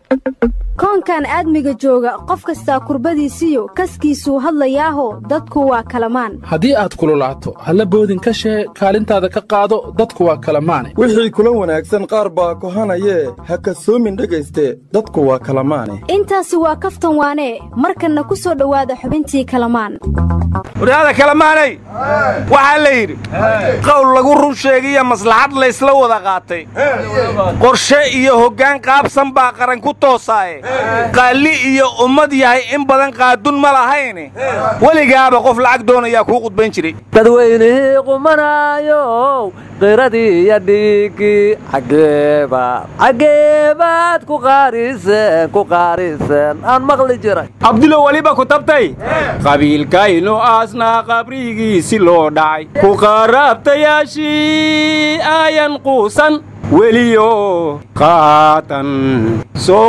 koonkan aadmiga jooga qof kastaa kurbadiisiyo kaskiisuu hadlayaaho dadku waa kalamaan haddii aad kululaato halla boodin ka shee kaalintaada ka qaado dadku waa kalamaane wixii kula wanaagsan qaar baa kohanayee ha kasoomin dhegayste dadku waa kalamaane intaasi waa kaftan waanee markanna ku soo dhowaada xubintii kalamaan waryaada kalamaanay waxaa la yidhi qowl lagu run sheegiyo maslaxad laysla wada qaatay qorshe iyo hoggaan qaabsan baa qaran ku toosaaye qaalli iyo ummad yahay in badan qaadun ma lahayne weligaaba qof lacag doonayaa kuu qudbayn jiray dadweynihii qumanaayow qiradii iyo dhiiggii xaggeebaad xaggeebaad ku qaariseen ku qaariseen aan maqli jiray abdulo weliba ku tabtay qabiilkaynu aasnaa qabrigiisi loo dhacay ku qaraabtayaashii aayan quusan weliyo qaatan soo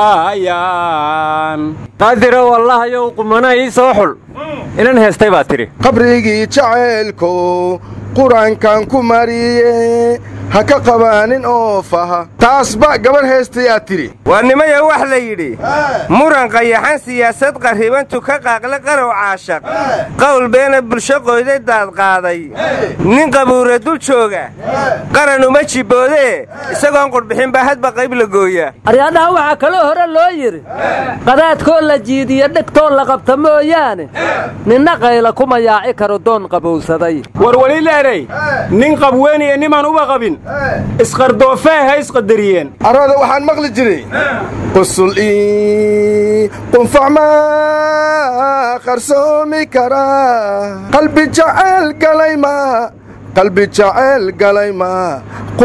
qufaayaan qaadira wallahayow qumana ii soo xul inan heestay baa tidhi qabrigii jacaylkow qur-aankan ku mariye ha ka qabaanin oo faha taasba gabar heestayaa tidhi waa nimaya wax la yidhi muran qayaxan siyaasad qarribantu ka qaaqle qarow caashaq qowl beena bulsho qoyday daadqaaday nin qabuura dul jooga qaran uma jibboodee isagoon qudhbixin baa hadba qayb la gooya aryaadhaha waxaa kaloo hore loo yidhi qadaadkoo la jiidiyo dhegtoo la qabta mooyaane ninna qayla kuma yaaci karo doon qabowsaday war weli leeray nin qabweeniya nimaan uba qabin isqardoofee ha isqadariyeen arooda waxaan maqli jiray qusul ii qunfac maa qarsoomi karaa qalbi jacayl galay maa qalbi jacayl galay maa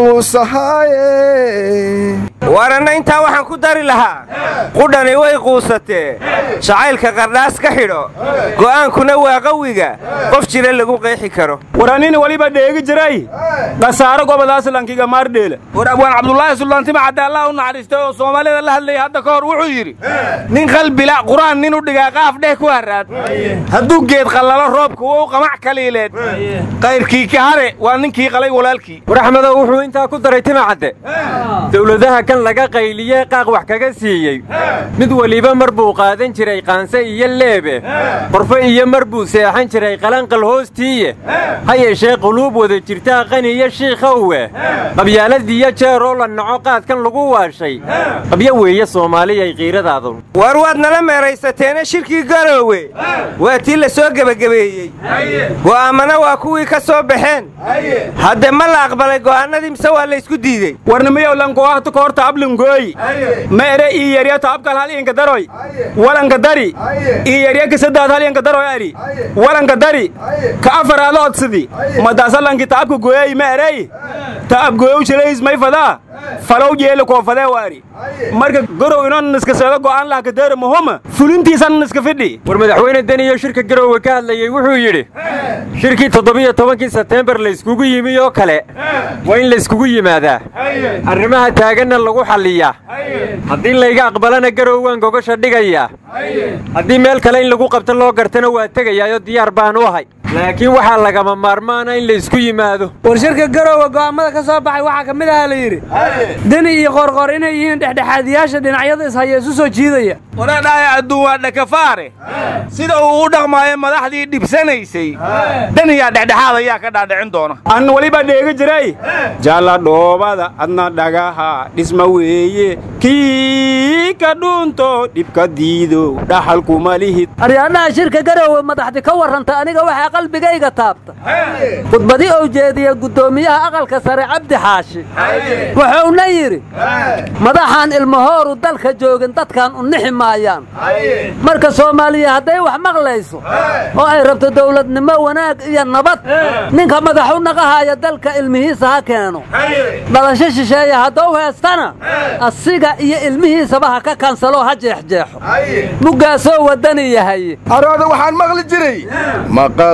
quusahaaye waranna intaa waxaan ku dari lahaa qudhani way quusatee jacaylka qardhaas ka xidho go'aankuna waa qawiga qof jira lagu qeexi karo waranina weliba dheegi jiray khasaaro gobolaas lankiga maardheela war abwaan cabdulaahi suldaantima cadde allah u naxariistay oo soomaalida la hadlayay hadda ka hor wuxuu yidhi nin qalbila qur-aan nin u dhigaa qaaf dheh ku harraad hadduu geed qallalo roobka wou qamac kaliileed qayrkii ka hare waa ninkii qalay walaalkii war axmedow wuxuu intaa ku daray tima cadde dawladaha kan laga qayliyee qaaq wax kaga siiyey mid weliba mar buu qaadan jiray qaanse iyo leebe qorfo iyo mar buu seexan jiray qalanqal hoostiiye ha yeeshee quluub wada jirtaa qaniyo shiikhowe qabyaaladiiyo jeeroo la naco qaadkan lagu waashay qabyo weeye soomaaliyay qiiradaadu war waad nala meeraysateena shirkii garoowe waa tii la soo gebagabeeyey go'aammana waa kuwii ka soo baxeen hadde ma la aqbalay go'aannadii mise waa la ysku diidey warnimiyow langoahtu koorta ablingooyi ma ere ii yerya taabkal hal inka daroy walanka dari ii yerya kasadaad hal inka daroy ari walanka dari ka afar aado odsidi madaasalanki taabka gooyay ma erey taab gooyow jelays may fadaa falow jeele koofadee waari marka gorow inon niska seedo go'aan laha kadeera mahoma fulintiisan niska fidhi war madaxweyne deniyo shirka garoowe ka hadlayey wuxuu yidhi shirkii toddobiyo tobankii sebteembar layskugu yimi oo kale waa in layskugu yimaadaa arrimaha taaganna lagu xalliyaa haddii layga aqbalana garowwaan gogosha dhigayaa haddii meel kale in lagu qabto loo gartana waa tegayaayoo diyaar baan u ahay laakiin waxaa lagama maarmaana in laysku yimaado war shirka garoowe go'aammada ka soo baxay waxaa ka mid aha la yidhi deni iyo qoorqoor inay yihiin dhexdhexaadiyaasha dhinacyada ishaya isu soo jiidaya waradhaaya adduun waa dhakafaare sida uu u dhaqmaayo madaxdii dhibsanaysay daniyaa dhexdhexaad ayaa ka dhaadhicin doona an weliba dheegi jiray jalla dhoobada adna dhagaha dhisma weeye kii ka dhuunto dhibka diido dhaxalkuma lihid aryaadhaha shirka garoowe madaxdi ka warranta aniga waxaa qalbigayga taabta khudbadi ou jeediya guddoomiyaha aqalka sare cabdi xaashi wuxuuna yidhi madaxaan ilmahooru dalka joogin dadkan u nixi maayaan marka soomaaliya hadday wax maqlayso oo ay rabto dawladnimo wanaag iyo nabad ninka madaxu naqahaya dalka ilmihiisa ha keeno dhalasho shisheeya haddou heestana asiga iyo ilmihiisaba ha ka kansalo ha jeexjeexo muggaasoo waddani yahay arooda waxaan maqli jiray maqal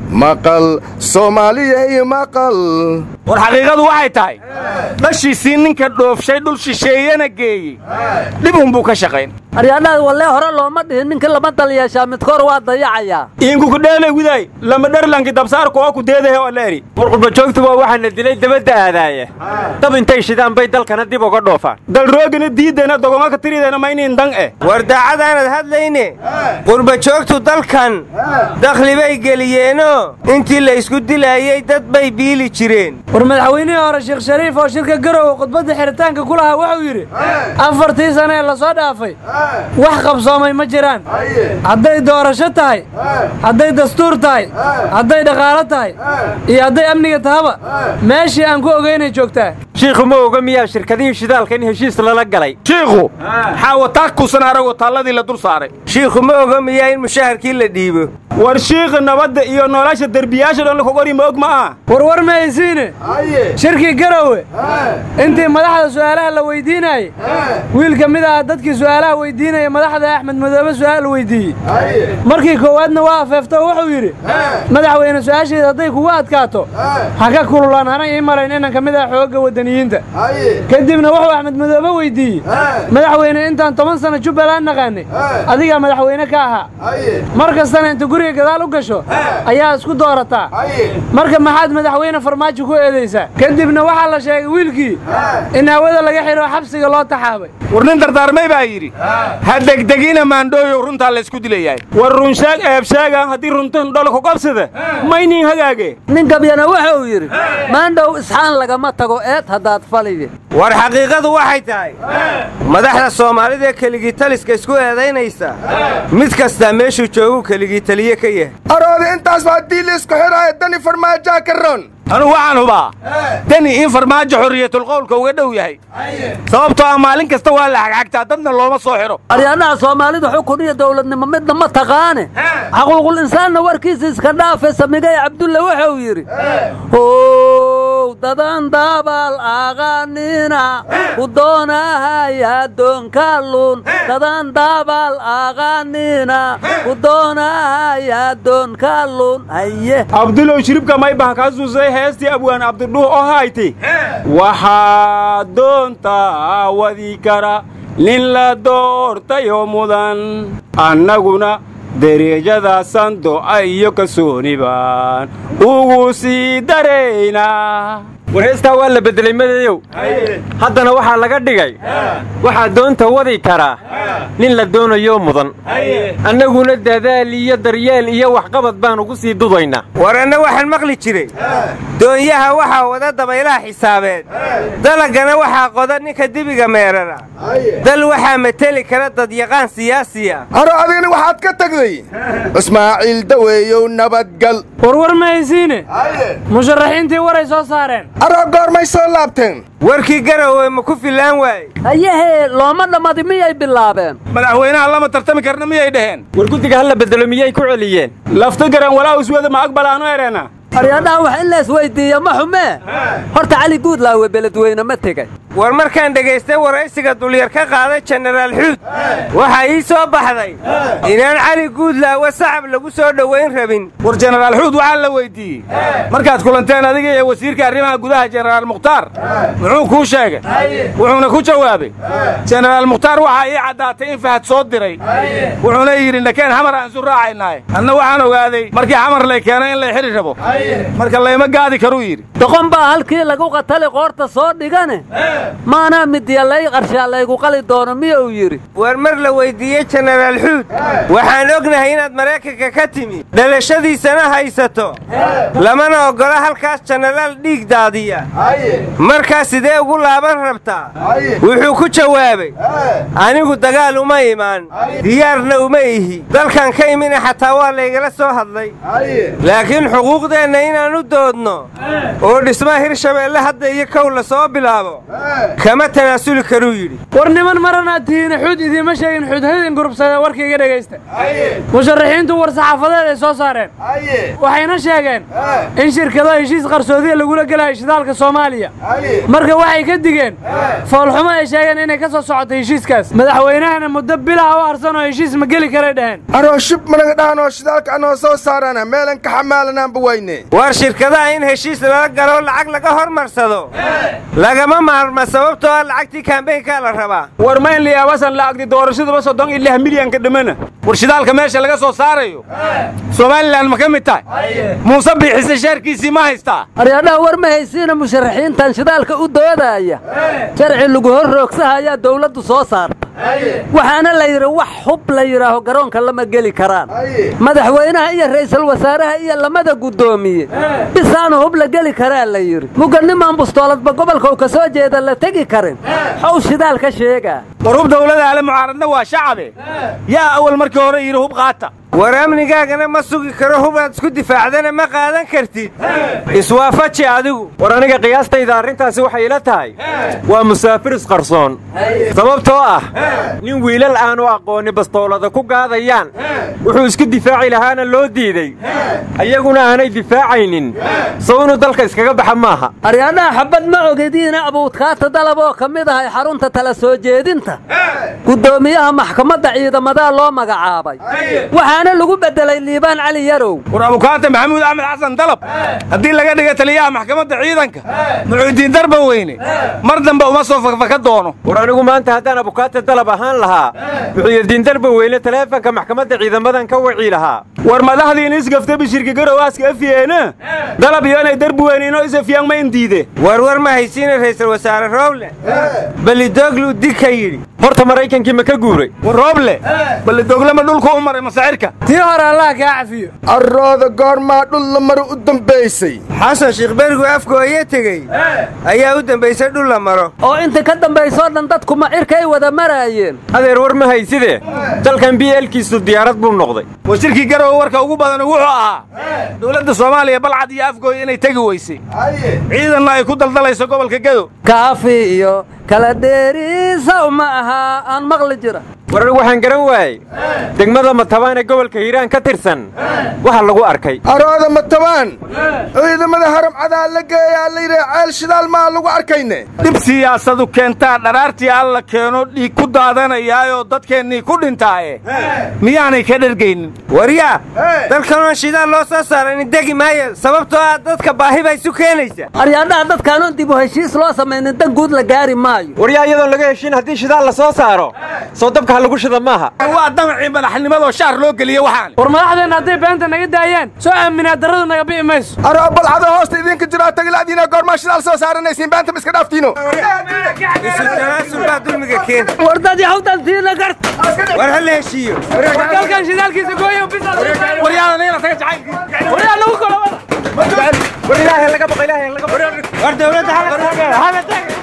maqal soomaaliyay maqal war xaqiiqadu waxay tahay dhashiisii ninka dhoofshay dhul shisheeyana geeyey dhibunbuu ka shaqayn aryaadhaad wallee hore looma dhihin ninkii lama dal yeeshaa midkoor waa dayacayaa iinkukudheelay widaay lama dherlanki dabsaarku oo ku deedahe oo leeri war qurbajoogtu waa waxaana dilay dabadda aadaaya dab intay shidaan bay dalkana dib uga dhoofaan dalroogina diiddeena dogonga ka tirideena mayniin dan eh war daacadaanad hadlayne qurbajoogtu dalkan dakhli bay geliyeenoo intii la isku dilaayey dad bay biili jireen war madaxweynihii hore sheekh shariif oo shirka garowe khudbadda xiritaanka ku lahaa wuxuu yidhi afartii sane ee la soo dhaafay wax qabsoomay ma jiraan hadday doorasho tahay hadday dastuur tahay hadday dhaqaalo tahay iyo hadday amniga tahaba meeshii aan ku ogeynay joogtaa shiikhu ma oga miyaa shirkadihii shidaalka in heshiis lala galay shiikhu xaawataa kusan arago taalladii la dul saaray shiikhu ma oga miyaa in mushaharkii la dhiibo war shiikha nabadda iyo nolosha derbiyaasha dhan lakogori ma og ma aha warwar ma haysiine shirkii garowe intii madaxda su'aalaha la weydiinaayey wiil ka mid ah dadkii su'aalaha weydiinaya madaxda axmed madoobe su'aal weydiiyey markii koowaadna waa afeefto wuxuu yidhi madaxweyne su'aasheeda hadday kugu adkaato ha ka kululaan hana ii malayn inaan ka mid ah xoogga waddaniyiinta kadibna wuxuu axmed madoobe weydiiyey madaxweyne intaan toban sanno jubbaland naqaanay adigaa madaxweyne ka ahaa mar kastana inta guriga gadaal u gasho ayaa isku doorataa marka maxaad madaxweyne farmaajo ku eedaysaa kadibna waxaa la sheegay wiilkii in hawada laga xidho xabsiga loo taxaabay war nin dardaarmay baa yidhi ha degdegina maandhooyow runtaa laysku dilayahay war runshaag eebshaagan haddii runtan dholku qabsada maynin hagaage nin gabyana wuxuu yidhi maandhow isxaan lagama tago eed haddaad faliye war xaqiiqadu waxay tahay madaxda soomaalida ee keligii taliska isku eedaynaysa mid kastaa meeshuu jooguu keligii taliye ka yahay aroodi intaas baa haddii laisku xidhaayo dani farmaajaa ka ron anugu waxaan hubaa dani in farmaajo xorriyatulqowlka uga dhow yahay sababtoo ah maalin kasta waa la xagxagtaa dadna looma soo xidho aryaanaha soomaalida xukun iyo dawladnimo midna ma taqaane xaquuqul insaanna warkiisa iska dhaafe samigay cabdulle wuxuu yidhi how dadan daabal aqaanina u doonahaya doonkalun dadan daabal aqaanina u doonahaya doonkalun haye abdulow shiribka maybaha kaa suusay heestii abwaan abdidhuh oo hayti waxaa doontaa wadi kara nin la doortayoo mudan annaguna derejada sandoca iyo kalsooni baan ugu sii daraynaa war heestaa waa la beddelay madayow haddana waxaa laga dhigay waxaa doonta wadi karaa nin la doonayoo mudan annaguna dadaal iyo daryeel iyo waxqabad baan ugu sii dudaynaa war anna waxaan maqli jiray doonyaha waxaa wada dabaylaha xisaabeed dalagana waxaa qoda ninka dibiga meerara dal waxaa mateli kara dadyaqaan siyaasiya aro adigna waxaad ka tagday ismaaciil daweeyow nabadgal warwar ma haysiine musharaxiintii waray soo saareen aroo goormay soo laabteen warkii garowe ma ku fillaan waaye hayahee looma dhammadi miyay bilaabeen madaxweynaha lama tartami karna miyay dhaheen war guddiga ha la beddelo miyay ku celiyeen lafta garan walaa iswada ma aqbalaanu ereena aryaadhaha wax in la isweyddiiya ma xumee horta cali guudlaawe beledweyne ma tegay war markaan dhegaystay waraysiga dulyar ka qaaday jenaraal xuud waxaa ii soo baxday inaan cali guudlaawe sacab lagu soo dhowayn rabin war jenaraal xuud waxaa la weyddiiyey markaad kulanteen adiga iyo wasiirka arrimaha gudaha jenaraal mukhtaar muxuu kuu sheegay wuxuuna ku jawaabay jenaraal mukhtaar waxaa ii caddaatay in fahad soo diray wuxuuna yidhi nakeen xamar aan isu raacaynaaye anna waxaan ogaaday markii xamar lay keenay in lay xidhi rabo marka layma gaadi karuu yidhi doqon baa halkii lagu qatali qoorta soo dhigane maanaa midiya lay qarshaa laygu qali doono miyuu yidhi war mar la weyddiiyey jenaraal xuud waxaan ognahay inaad maraykanka ka timi dhalashadiisana haysato lamana oggola halkaas jenaraal dhiig daadiya markaa sidee ugu laaban rabtaa wuxuu ku jawaabay anigu dagaal uma imaan diyaarna uma ihi dalkan ka imina xataa waa laygala soo hadlay laakiin xuquuqdeenna inaan u doodno oo dhismaha hirshabeelle hadda iyo kow la soo bilaabo kama tanaasuli karuu yidhi war niman maranaad tihiin xuud idiima sheegin xuudhadin gurubsada warka iga dhegaysta musharaxiintu war saxaafadeed ay soo saareen waxayna sheegeen in shirkado heshiis qarsoodiya lagula gelayo shidaalka soomaaliya marka waxay ka digeen foolxumo ay sheegeen inay ka soo socoto heshiiskaas madaxweynahana muddo bilaha u harsan oo heshiis ma geli karay dhaheen anoo shib managa dhahanoo shidaalka anoo soo saarana meelan ka xamaalanaanba wayne war shirkadaha in heshiis lala galo lacag laga hormarsado lagama maarma sababtoo ah lacagtii kaambeynkaa la rabaa war mayn liyaabasan la'agdi doorashaduba soddon iyo lix milyanka dhammana war shidaalka meesha laga soo saarayo somalilan ma ka mid tahay muuse biixise shaarkiisii ma haystaa aryaadhaha war ma haysiina musharaxiintan shidaalka u doodaaya sharci lagu hor roogsaha ayaa dawladdu soo saarta waxaana la yidhi wax hub la yidhaaho garoonka lama geli karaan madaxweynaha iyo ra'iisul wasaaraha iyo lamada guddoomiye bisaanu hub la geli karaa la yidhi muganimaan bustooladba gobolka uu ka soo jeeda la tegi karin xow shidaal ka sheegaa war hub dawlada ale mucaaradna waa shacabe yaa awal markii hore yidhi hub qaata war amnigaagana ma sugi karo hubaad isku difaacdana ma qaadan kartid iswaafaji adigu war aniga qiyaastayda arrintaasi waxay ila tahay waa musaafir isqarsoon sababtoo ah nin wiilal aanu aqoonni bastoolada ku gaadayaan wuxuu isku difaaci lahaana loo diiday ayaguna aanay difaacaynin sow inuu dalka iskaga baxa maaha aryaadhaha xabad ma ogediina abuudkaata dalab oo ka mid ahay xarunta tala soo jeedinta guddoomiyaha maxkamadda ciidamadaa loo magacaabay waxaana lagu beddelay liibaan cali yarow war abukaata maxamuud axmed xasan dalab haddii laga dhiga taliyaha maxkamadda ciidanka mucuudiin darba weyne mar dambe uma soo fakfaka doono war anigu maanta haddaan abukaata dalab ahaan lahaa muxuuyadiin darba weyne taleefanka maxkamadda ciidamadan ka wacii lahaa war madaxdiin isgafta bishirka garowaaska afyeena dalab iyo inay darbi weynino isafyaan ma indiide war war ma haysiina ra'iisul wasaare rooble belidooglu dig ka yidhi horta maraykankii ma ka guuray war rooble ballidoglama dhulku u maray masaa'irka tii hore allah kaa cafiyo arrooda goormaa dhul la maro u dambaysay xasan sheekh berigu afgooye tegey ayaa u dambaysay dhul la maro oo inta ka dambaysoo dhan dadku macirkay wada maraayeen adeer war ma hayside dalkan bielkiisu diyaarad buu noqday wasiirkii garowe warka ugu badan wuxuu ahaa dowladda soomaaliya balcad iyo afgooy inay tegi weysay ciidanna ay ku daldalayso gobolka gedo kaafi iyo kala dheeriisaw ma ahaa aan maqli jira war anigu waxaan garan waayey degmada matabaan ee gobolka hiiraan ka tirsan waxa lagu arkay arooda matabaan ciidamada haram cadaa la geeyaa la yidhi ceel shidaal maa lagu arkayne dhib siyaasadu keentaa dharaartii alla keeno dhiig ku daadanayaayoo dadkeennii ku dhintaaye miyaanay ka dhergaynin waryaa dalkanoon shidaal loo soo saaranin degi maayo sababtoo ah dadka baahi baa isu keenaysa aryaadhaha dadkaanoon dib u heshiis loo samaynin dan guud la gaari maayo waryaa iyadoon laga heshin haddii shidaal la soo saaro soo dabka ha lagu shida maaha waa damacii madaxnimadoo shaar loo geliye waxaan war madaxdeenna hadday beenta naga daayaan soo aaminaa darradu naga bi'i mayso aroo balcado hoosta idinka jiraa tagila'diina goormaa shidaal soo saaranaysiin beenta ma iska dhaaftiino isu tanaasul baa dulmiga keena war dad yahawdantiina garta war ha la heshiiyo dalkan shidaalkiisa gooyo waryaadaniina taga jacayl waryaa lagu kala wada war ilaahay laga baqa ilaahay laga baqa war dawladda hala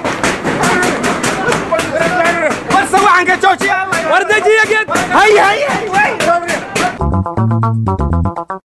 war sawaxanka joojiya war dejiya geed hay hay hay